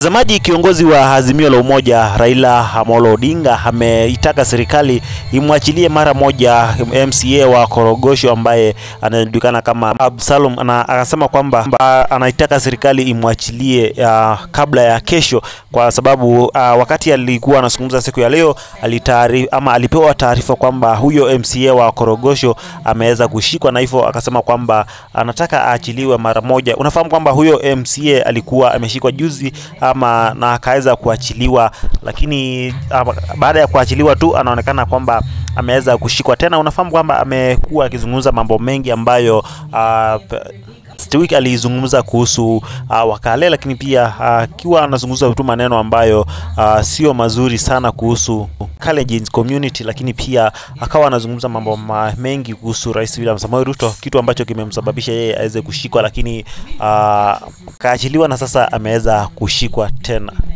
Mtazamaji, kiongozi wa Azimio la Umoja Raila Amolo Odinga ameitaka serikali imwachilie mara moja MCA wa Korogosho ambaye anajulikana kama Absalom, na akasema kwamba ah, anaitaka serikali imwachilie ah, kabla ya kesho, kwa sababu ah, wakati alikuwa anazungumza siku ya leo alitari, ama alipewa taarifa kwamba huyo MCA wa Korogosho ameweza kushikwa, na hivyo akasema kwamba anataka aachiliwe mara moja. Unafahamu kwamba huyo MCA alikuwa ameshikwa juzi ama na akaweza kuachiliwa, lakini ama, baada ya kuachiliwa tu anaonekana kwamba ameweza kushikwa tena. Unafahamu kwamba amekuwa akizungumza mambo mengi ambayo ah, pe- Last week alizungumza kuhusu uh, wakale lakini pia akiwa anazungumza tu maneno ambayo uh, sio mazuri sana kuhusu Kalenjin community, lakini pia akawa anazungumza mambo ma mengi kuhusu Rais William Samoei Ruto, kitu ambacho kimemsababisha yeye aweze kushikwa, lakini uh, kaachiliwa na sasa ameweza kushikwa tena.